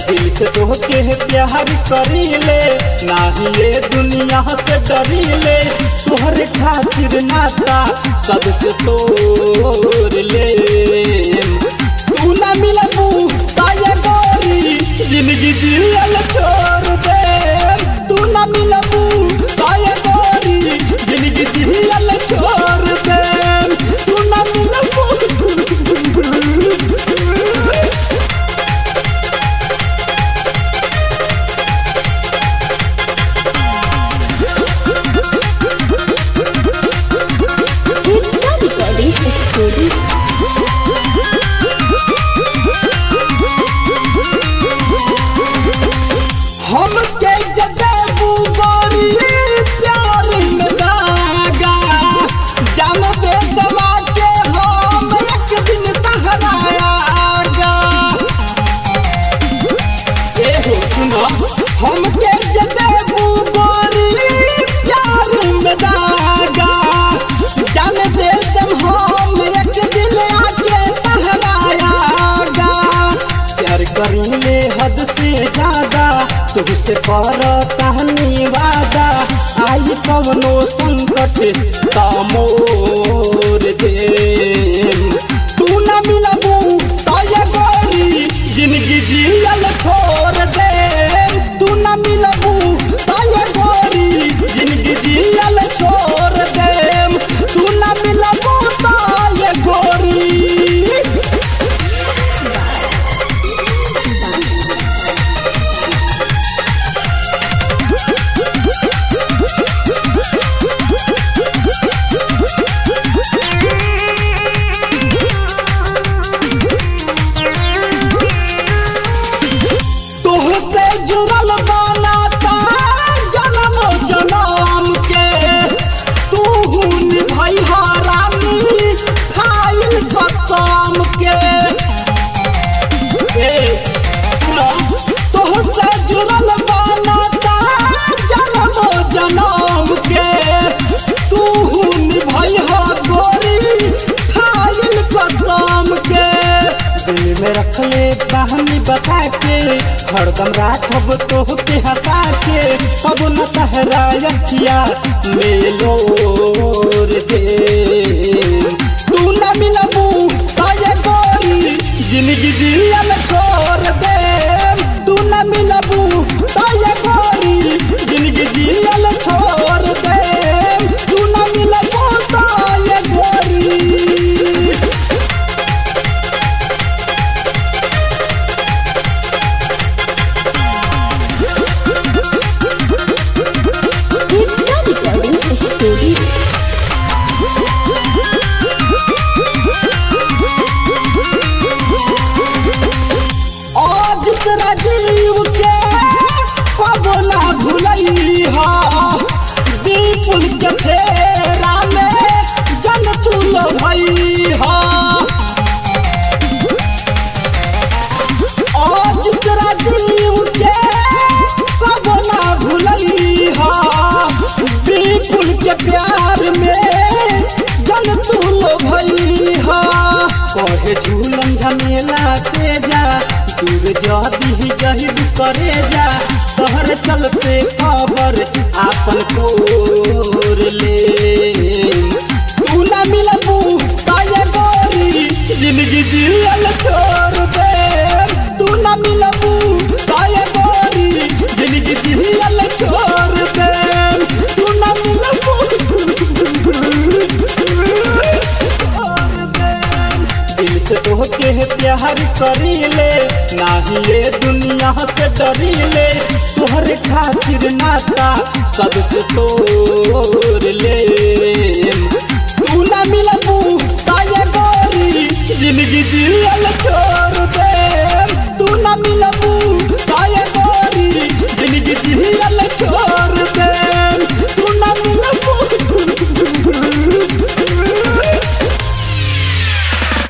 दिल से तोहके प्यार करीले नाही ये दुनिया से डरीले तोहरे खातिर नाता सबसे तोड़ ले तू ना मिलबू ताये गोरी जिंदगी जियल छोड़ दे तू ना मिलबू ताये गोरी जिंदगी जियल छोड़ दे तू ना मिलबू Gita Recording Studio. हम के जदेबू गोरी प्यार में दागा जान दे दवा के हम एक दिन तहरायागा ए हो सुनो हम के जदेबू गोरी प्यार में दागा जान दे दम हम एक दिन आके तहरायागा प्यार करीले हद से ज्यादा तुझसे पर तहनी वादा आई कवनो संकट तामोर दे तू न मिलबू ताये गोरी जिंदगी जियल छोड़ दे तू न मिलबू ताये गोरी जिंदगी जियल छोड़ दे तू न मिलबू ताये गोरी तुहसे जुड़ल बनाता जन्म जन्म के तू निभाई रानी खाइल कसम के ए सुनो तुहसे जुड़ल बनाता जन्म जन्म के तू निभाई गोरी खाइल कसम के दिल में रख ले बहनी बसा के हरदम राखब तोह के हंसा के अब न तहरा अखिया मेलोर दे तू न मिलबू ताये गोरी जिंदगी जियल छोड़ दे तू न मिलबू ताये गोरी जिंदगी जियल छोड़ दे तू न मिलबू ताये गोरी Gita Recording Studio. आज तेरा जीव के कब ना भूलई हा दीपुल के फेरा में जन तुल भई हा आज तेरा जीव के कब ना भूलई हा दीपुल के प्यार में जन तुल भई हा कहे झूलन झमेला के जा दूर जदी जहिब करे जा तोहर चलते खबर आपन कोर ले तू ना मिलबू ताये गोरी जिंदगी जियल छोड़ दे तू ना मिलबू ताये गोरी जिंदगी जियल छोड़ दे तू ना मिलबू छोड़ दे दिल से तोहके प्यार करीले नाही ये दुनिया से डरीले तोहरे खातिर नाता सबसे तोड़ ले तू ना मिलबू ताये गोरी जिंदगी जियल छोड़ दे तू ना मिलबू